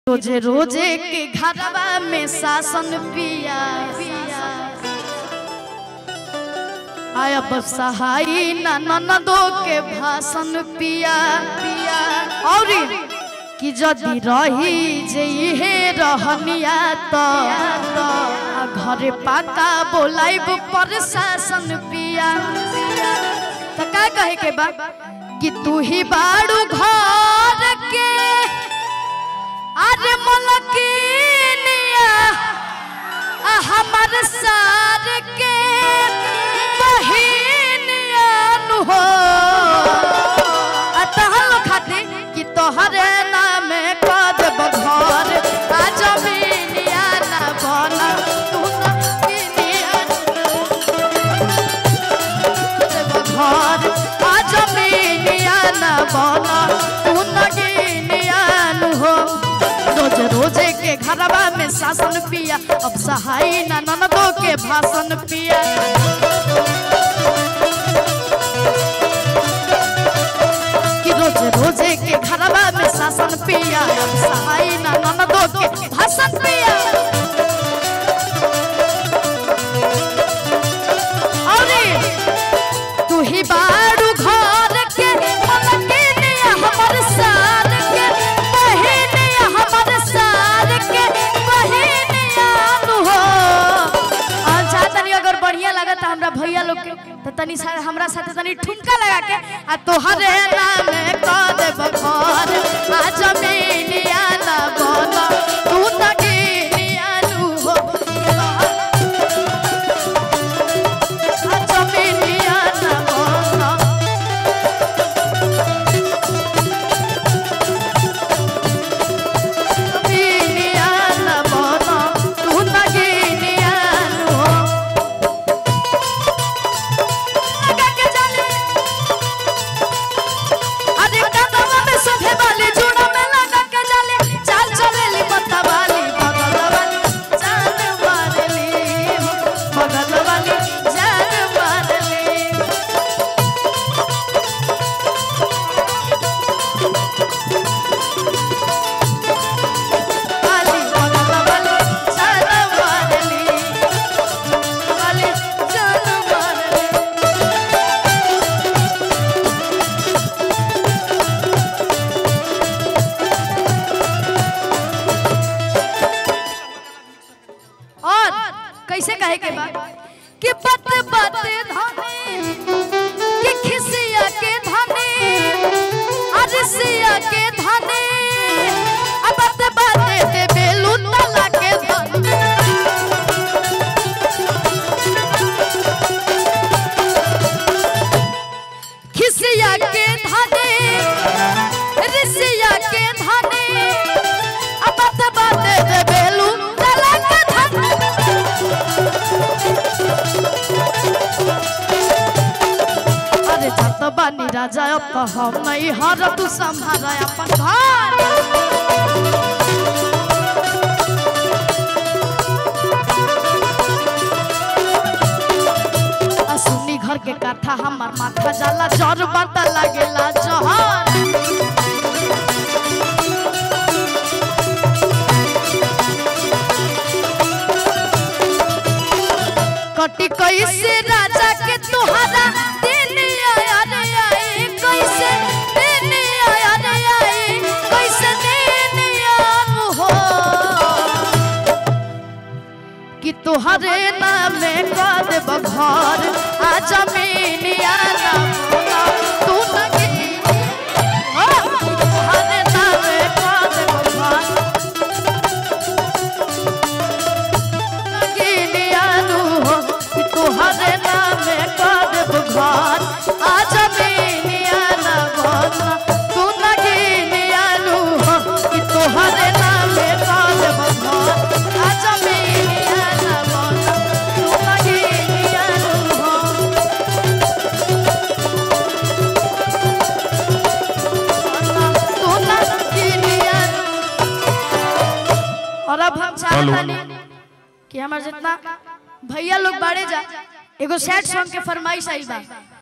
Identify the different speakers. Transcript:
Speaker 1: रोजे रोजे के घरवा में शासन पिया आया बस सहाई ना ननदो के भाषण पिया पिया और कि जदि रही जे इहे रहनिया तो आ घरे पाका बोलाइब प्रशासन पिया तो का कहे के बा कि तू ही बाड़ू घर के अरे मलकिनिया आ हमर सार के बहिनिया नु हो आ तहल खाते कि तोहरे नाम कद बघर आ जमीनिया ना बना तू ना किनिया घर आ जमीनिया ना बना तू ना किनिया नु हो रोज रोजे के घरवा में शासन पिया अब सहाई ना ननदो के भाषण पिया कि रोज रोजे के घरवा में शासन पिया अब सहाई ना ननदो के भाषण पिया अरे तू ही बाड़ू घर के मलकिनिया हमर सार के बहिनिया हमर सार के बहिनिया नु हो अच्छा तनी अगर बढ़िया लगता हमरा भैया लोग के तो तनी सा हमरा साथे तनी ठुमका लगा के आ तोहरे नाम क देब घर आ जमीनिया ना बन तू तकीनिया नु हो आ जमीनिया ना बन जमीनिया ना बन तू तकीनिया नु हो लगा के जाने अरे कदम में सभे वाली जुड़ा में लगा के जाले चाल चलेली पत्ता वाली बगल वाली जान मारली बगल वाली जान मारली वाली बगल वाली जान मारली वाली जान मारली और कैसे कहे के बा कि पत पत धनी कि खिसिया के धनी अरसिया के धनी अब पत पत दे बेलू तला के धनी खिसिया के धनी ऋषिया के धनी अब पत पत दे बेलू तला के धनी अरे जत बानी राजा अब तो हम नहीं हर तू संभाल अपन घर आ सुनी घर के कथा हमार माथा जाला जर बात लागेला जहर कटी कैसे राजा के तुहरा दिन आया रे आई कैसे दिन आया रे आई कैसे दिन आन हो कि तुहरे नाम कर देब घर आ जमीनिया ना बोला तू न गिनी हो तुहरे नाम कर देब घर गिनिया नु हो कि तुहरे नाम कर देब घर आ जमीनिया ना बोला तू न गिनिया नु हो कि तुहरे नाम कर देब घर आ जमीनिया ना बोला तू न गिनिया नु हो तू न गिनिया नु और अब हम
Speaker 2: हेलो।
Speaker 1: चाहतानी कि हमार जितना भैया लोग बाड़े जा एगो सैड सॉन्ग के फरमाइश आई बा